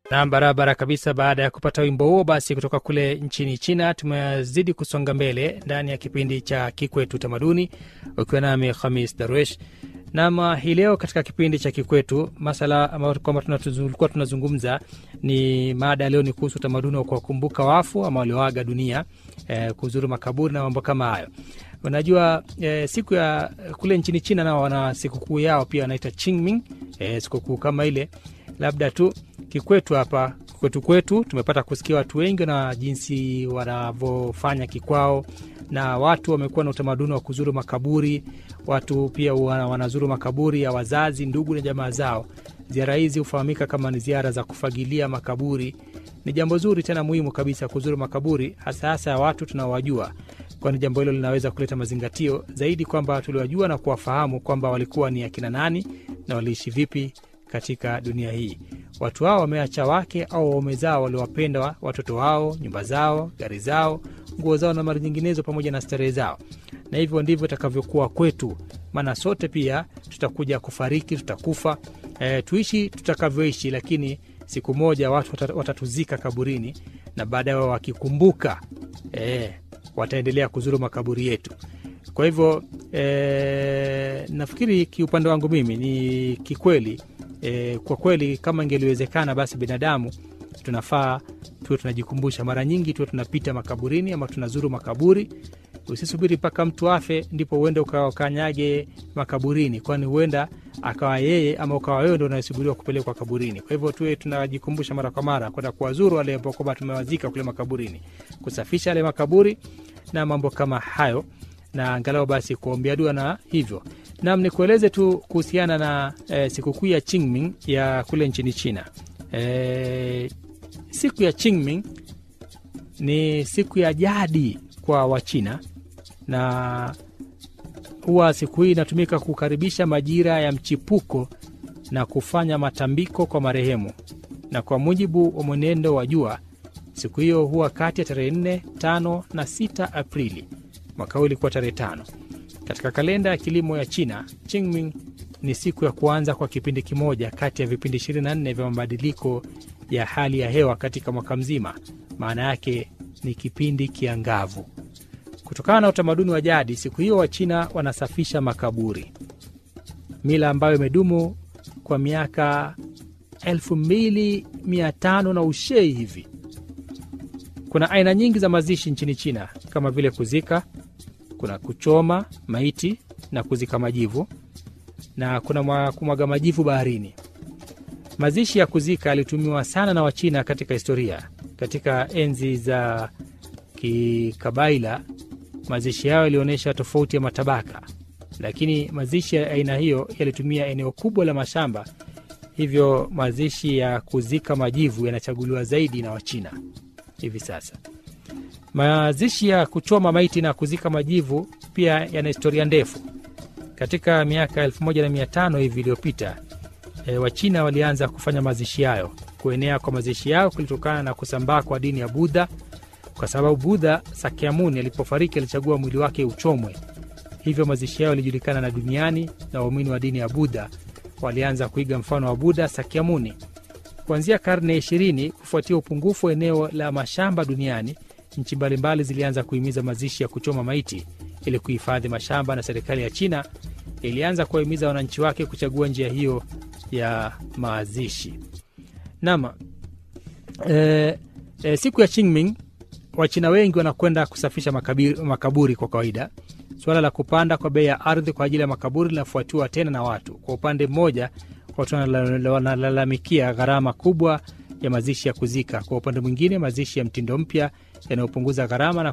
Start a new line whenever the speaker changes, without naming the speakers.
Nam, barabara kabisa. Baada ya kupata wimbo huo basi kutoka kule nchini China, tumezidi kusonga mbele ndani ya kipindi cha Kikwetu Tamaduni, ukiwa nami Khamis Darwesh. Nam, hii leo katika kipindi cha Kikwetu masala ambayo kwamba tulikuwa tunazungumza ni mada ya leo ni kuhusu utamaduni wa kuwakumbuka wafu ama walioaga dunia, eh, kuzuru makaburi na mambo kama hayo. Unajua eh, siku ya kule nchini China nao wana sikukuu yao pia wanaita Qingming, eh, sikukuu kama ile labda tu kikwetu hapa kwetu kwetu tumepata kusikia watu wengi na jinsi wanavyofanya kikwao, na watu wamekuwa na utamaduni wa kuzuru makaburi. Watu pia wanazuru makaburi ya wazazi, ndugu na jamaa zao. Ziara hizi hufahamika kama ni ziara za kufagilia makaburi. Ni jambo zuri tena muhimu kabisa kuzuru makaburi, hasa hasa ya watu tunaowajua, kwani jambo hilo linaweza kuleta mazingatio zaidi kwamba tuliwajua na kuwafahamu kwamba walikuwa ni akina nani na waliishi vipi katika dunia hii. Watu hao wameacha wake au waume zao waliowapenda, watoto wao, nyumba zao, gari zao, nguo zao na mali nyinginezo, pamoja na starehe zao. Na hivyo ndivyo itakavyokuwa kwetu, maana sote pia tutakuja kufariki, tutakufa. E, tuishi tutakavyoishi, lakini siku moja watu watatuzika kaburini, na baadaye wakikumbuka, e, wataendelea kuzuru makaburi yetu. Kwa hivyo e, nafikiri kiupande wangu mimi ni kikweli E, kwa kweli kama ingeliwezekana basi binadamu tunafaa tuwe tunajikumbusha mara nyingi, tuwe tunapita makaburini ama tunazuru makaburi. Usisubiri mpaka mtu afe ndipo uende ukakanyage makaburini, kwani huenda akawa yeye ama ukawa wewe ndo unasubiriwa kupelekwa kaburini. Kwa hivyo tuwe tunajikumbusha mara kwa mara kwenda kuwazuru wale ambao kwamba tumewazika kule makaburini, kusafisha yale makaburi na mambo kama hayo, na angalau basi kuombea dua na hivyo Nam, ni kueleze tu kuhusiana na e, sikukuu ya Qingming ya kule nchini China. E, siku ya Qingming ni siku ya jadi kwa Wachina na huwa siku hii inatumika kukaribisha majira ya mchipuko na kufanya matambiko kwa marehemu, na kwa mujibu wa mwenendo wa jua, siku hiyo huwa kati ya tarehe 4, 5 na 6 Aprili. Mwaka huu ilikuwa tarehe tano. Katika kalenda ya kilimo ya China, Qingming ni siku ya kuanza kwa kipindi kimoja kati ya vipindi 24 vya mabadiliko ya hali ya hewa katika mwaka mzima. Maana yake ni kipindi kiangavu. Kutokana na utamaduni wa jadi, siku hiyo Wachina wanasafisha makaburi, mila ambayo imedumu kwa miaka 2500 na ushei hivi. Kuna aina nyingi za mazishi nchini China kama vile kuzika kuna kuchoma maiti na kuzika majivu na kuna kumwaga majivu baharini. Mazishi ya kuzika yalitumiwa sana na Wachina katika historia. Katika enzi za kikabaila, mazishi yao yalionyesha tofauti ya matabaka, lakini mazishi ya aina hiyo yalitumia eneo kubwa la mashamba, hivyo mazishi ya kuzika majivu yanachaguliwa zaidi na Wachina hivi sasa. Mazishi ya kuchoma maiti na kuzika majivu pia yana historia ndefu. Katika miaka 1500 hivi iliyopita, e, Wachina walianza kufanya mazishi hayo. Kuenea kwa mazishi yao kulitokana na kusambaa kwa dini ya Budha, kwa sababu Budha Sakyamuni alipofariki alichagua mwili wake uchomwe. Hivyo mazishi yao yalijulikana na duniani, na waumini wa dini ya Budha walianza kuiga mfano wa Budha Sakyamuni. Kuanzia karne ya ishirini, kufuatia upungufu wa eneo la mashamba duniani nchi mbalimbali zilianza kuhimiza mazishi ya kuchoma maiti ili kuhifadhi mashamba, na serikali ya China ilianza kuwahimiza wananchi wake kuchagua njia hiyo ya mazishi. Naam, e, e, siku ya Qingming Wachina wengi wanakwenda kusafisha makaburi, makaburi kwa kawaida. Suala la kupanda kwa bei ya ardhi kwa ajili ya makaburi linafuatiwa tena na watu. Kwa upande mmoja, watu wanalalamikia gharama kubwa ya mazishi ya kuzika. Kwa upande mwingine, mazishi ya mtindo mpya yanayopunguza gharama na